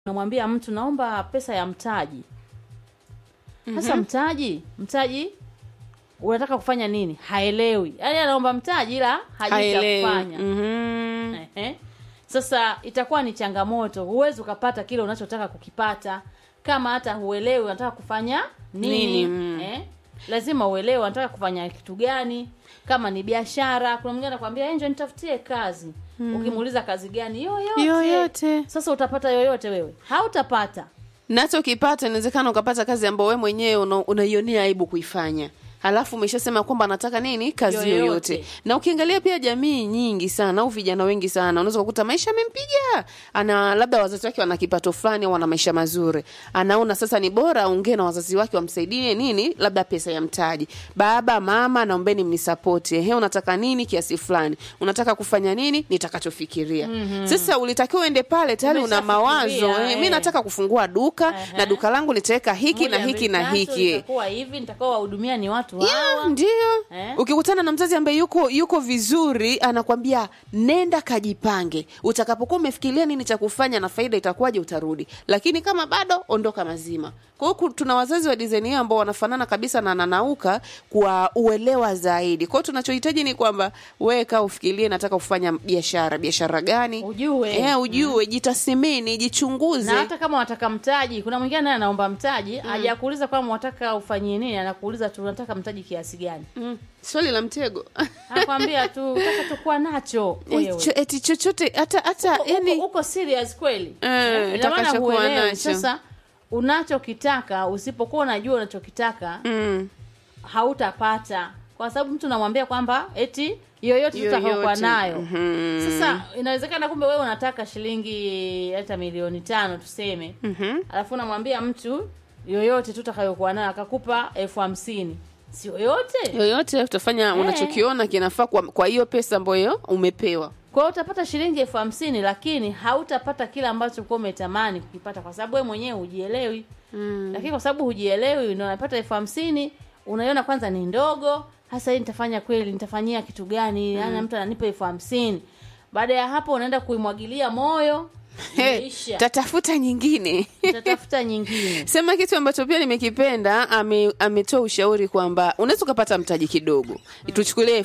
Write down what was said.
unamwambia mtu naomba pesa ya mtaji sasa mtaji mtaji unataka kufanya nini haelewi yaani anaomba mtaji ila hajui cha haelewi kufanya Mhm. Ehe. Sasa itakuwa ni changamoto, huwezi ukapata kile unachotaka kukipata kama hata huelewi unataka kufanya nini, Nini, mm. eh? Lazima uelewe unataka kufanya kitu gani. Kama ni biashara, kuna mwingine anakuambia "Eh, njoo nitafutie kazi. Ukimuuliza kazi gani, yoyote. Yoyote. Sasa utapata yoyote wewe? Hautapata. nacho ukipata inawezekana ukapata kazi ambayo wewe mwenyewe una- unaionea aibu kuifanya halafu umeshasema kwamba anataka nini kazi Yoyote. yoyote. na ukiangalia pia jamii nyingi sana au vijana wengi sana unaweza kukuta maisha amempiga ana labda wazazi wake wana kipato fulani au wana maisha mazuri anaona sasa ni bora aongee na wazazi wake wamsaidie nini labda pesa ya mtaji baba mama naombeni mnisapoti ehe unataka nini kiasi fulani unataka kufanya nini nitakachofikiria sasa ulitakiwa uende pale tayari una Umeshafikiria, mawazo eh, mi eh. nataka kufungua duka Ehe. na duka langu nitaweka hiki na Moja, hiki mbili, na tatu, hiki Itakuwa hivi, nitakao wahudumia ni watu Yeah, hawa. ndio Eh? ukikutana na mzazi ambaye yuko yuko vizuri anakwambia nenda kajipange utakapokuwa umefikiria nini cha kufanya na faida itakuwaje utarudi lakini kama bado ondoka mazima kwa hiyo ku- tuna wazazi wa design hiyo ambao wanafanana kabisa na nanauka kwa uelewa zaidi kwa hiyo tunachohitaji ni kwamba wewe kaa ufikirie nataka kufanya biashara biashara gani Ujue. eh, ujue jitasimini jichunguze na hata kama wataka mtaji kuna mwingine naye anaomba mtaji hajakuuliza kwamba wataka ufanyie nini anakuuliza tu unataka mtaji kiasi gani mm. swali la mtego anakwambia tu utaka tukuwa nacho Eh, wewe. cho- eti chochote hata hata Uko- yani uko serious kweli Eh, Eh, ina maana utakachokuwa huelewi. nacho. sasa unachokitaka usipokuwa unajua unachokitaka mm. hautapata kwa sababu mtu unamwambia kwamba eti yoyote tutakaokuwa Yoyote. nayo Mhm. sasa inawezekana kumbe wewe unataka shilingi hata milioni tano tuseme Mhm. alafu unamwambia mtu yoyote tutakayokuwa nayo akakupa elfu hamsini si yoyote yoyote utafanya unachokiona kinafaa kwa, kwa hiyo pesa ambayo umepewa kwa hiyo utapata shilingi elfu hamsini lakini hautapata kile ambacho ulikuwa umetamani kukipata kwa sababu wewe mwenyewe hujielewi mm. lakini kwa sababu hujielewi ndio unapata elfu hamsini unaiona kwanza ni ndogo hasa hii nitafanya kweli nitafanyia kitu gani mm. mtu ananipa elfu hamsini baada ya hapo unaenda kuimwagilia moyo Hey, imeisha tatafuta nyingine utatafuta nyingine sema kitu ambacho pia nimekipenda ame- ametoa ushauri kwamba unaweza ukapata mtaji kidogo tuchukulie